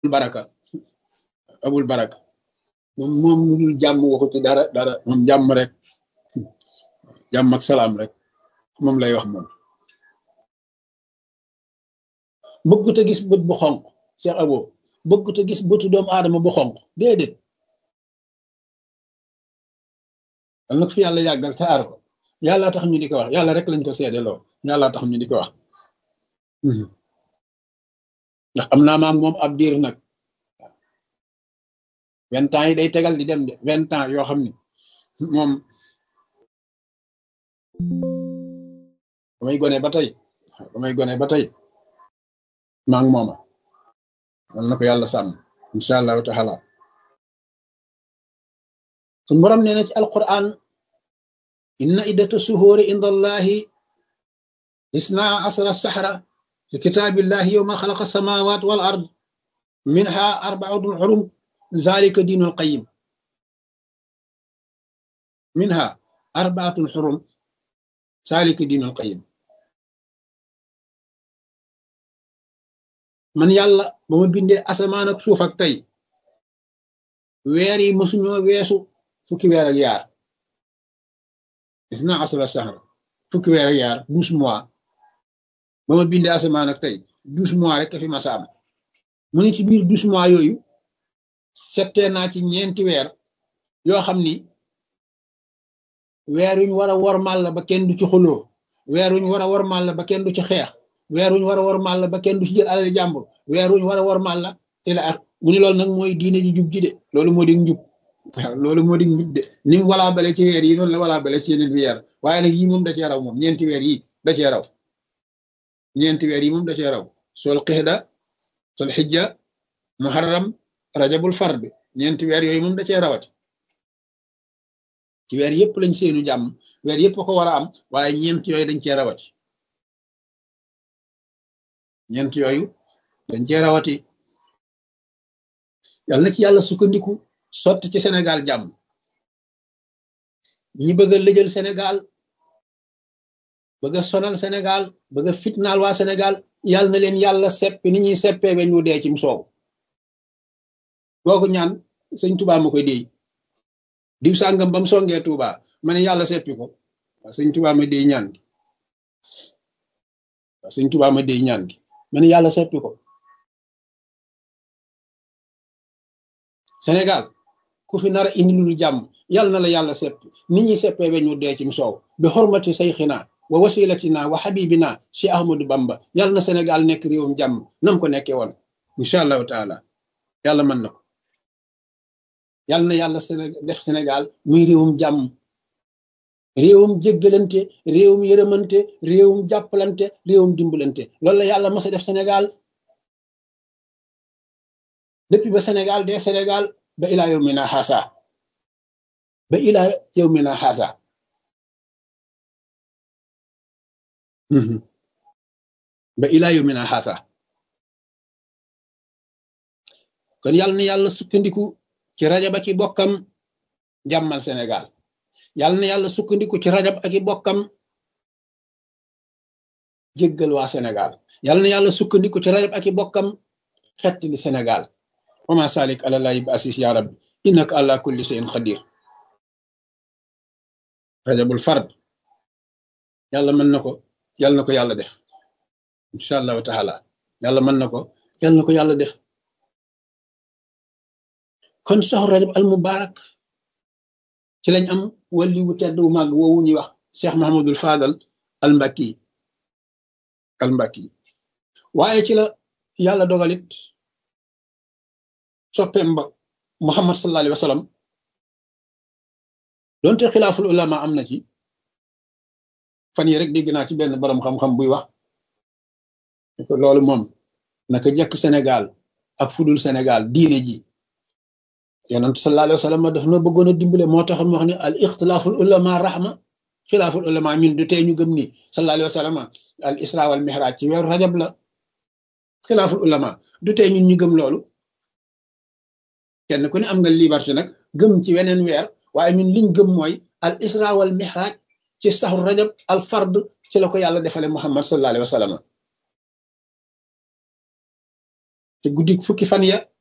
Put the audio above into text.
baraka abul baraka moom moom lu dul jàmm waxu ci dara dara moom jàmm rek jàmm ak salaam rek moom lay wax moom bëggut a gis bët bu xonq Cheikh Abo bëggut a gis bëtu doomu aadama bu xonq déedéet al na ko fi yàlla yàggal te aar ko yàlla tax ñu di ko wax yàlla rek lañ ko seedeloo yàlla tax ñu di ko wax ndax am naa maam moom ab diir nag vingt ans yi day tegal di dem de vingt ans yoo xam ni moom damay gone ba tey damay gone ba tey maa ngi mooma wal na ko yàlla sàmm incha allahu taala suñ borom nee na ci alquran inna iddata suhuuri inda allahi isna asra sahra fi kitaabillahi yowma xalaqa samawat wal ard minha arbaatul xurum zalika diinul qayim minha arbaatul xurum zalika diinul qayim man yàlla ba ma bindee asamaan ak suuf ak tey weer yi mësuñoo weesu fukki weer ak yaar gis naa asra sahra fukki weer ak yaar douze mois ba ma bindee asamaan ak tey douze mois rek fi ma saam mu ne ci biir douze mois yooyu settee naa ci ñeenti weer yoo xam ni weer wuñ war a wormal la ba kenn du ci xuloo weer wuñ war a wormal la ba kenn du ci xeex weer wuñ war a wormal la ba kenn du ci jël alal jàmbur weer wuñ war a wormal la te la ak mu ni loolu nag mooy diine ji jub ji de loolu moo di njub waaw loolu moo di njub de ni mu walaa bale ci weer yi noonu la walaa bale ci yeneen weer waaye nag yii moom da cee raw moom ñeenti weer yi da cee raw ñeenti weer yi moom da cee raw sol xixda sol xijja muharram rajabul fard ñeenti weer yooyu moom da cee rawati ci weer yëpp lañ seenu jàmm weer yëpp ko war a am waaye ñeent yooyu dañ cee rawati ñeent yooyu dañ cee rawati yàlla na ci yàlla sukkandiku sotti ci Sénégal jàmm ñi bëgg a lëjal Sénégal bëgg a sonal Sénégal bëgg a fitnaal waa Sénégal yàlla na leen yàlla seppi ni ñuy seppee ba ñu dee cim soow googu ñaan sëñ Touba ma koy déy diw sàngam ba mu songee Touba ma ne yàlla seppi ko waaw sëñ Touba ma déy ñaan gi waaw sëñ Touba ma déy ñaan gi ma ne yàlla seppi ko Sénégal ku fi nar a indi lu jàmm yàlla na la yàlla seppi nit ñi seppee ba ñu dee cim soow bi xormati sayxina wa wasilatina wa xabibina si Ahmadou Bamba yàlla na Sénégal nekk réewum jàmm nam ko nekkee woon incha allahu taala yàlla mën na ko yàlla na yàlla def Sénégal muy réewum jàmm réewum jéggalante réewum yërëmante réewum jàppalante réewum dimbalante loolu la yàlla mas a def Sénégal depuis ba Sénégal de Sénégal ba ilaa yawmina haasa ba ilaa yawmina haasa ba ilaa yawmina haasa kon yàlla na yàlla sukkandiku ci rajab ak i bokkam jàmmal Sénégal yàlla na yàlla sukkandiku ci rajab ak i bokkam jéggal waa Sénégal yàlla na yàlla sukkandiku ci rajab ak i bokkam xettali Sénégal wama salik ala lahi bi asis ya rabbi innaka ala kulli shay'in qadir rajabul fard yàlla mën na ko yàlla na ko yàlla def incha allahu taala yàlla mën na ko yàlla na ko yàlla def kon saxu rajab al mubarak ci lañ am wali wu tedd wu màgg woowu ñuy wax cheikh mahamadul fadal al mbakki al mbakki waaye ci la yàlla dogalit soppeem ba muhammad sallallahu alayhi wa sallam donte xilaaful ulama am na ci fan yi rek dégg naa ci benn borom xam-xam buy wax ko loolu moom naka jekk Sénégal ak fudul Sénégal diine ji yonent sallallahu alayhi wa sallam daf na bëggoon a dimbale moo tax mu wax ne al ixtilaaful ulama rahma xilaaful ulama ñun du tey ñu gëm ni sallallahu alayhi wa sallam al isra wal mihraj ci weeru rajab la xilaaful ulama du tey ñun ñu gëm loolu kenn ku ne am nga liberté nag gëm ci weneen weer waaye ñun liñ gëm mooy al isra wal mihraj ci saxru rajab al fard ci la ko yàlla defale muhammad sallallahu alayhi wa sallam te guddi fukki fan ya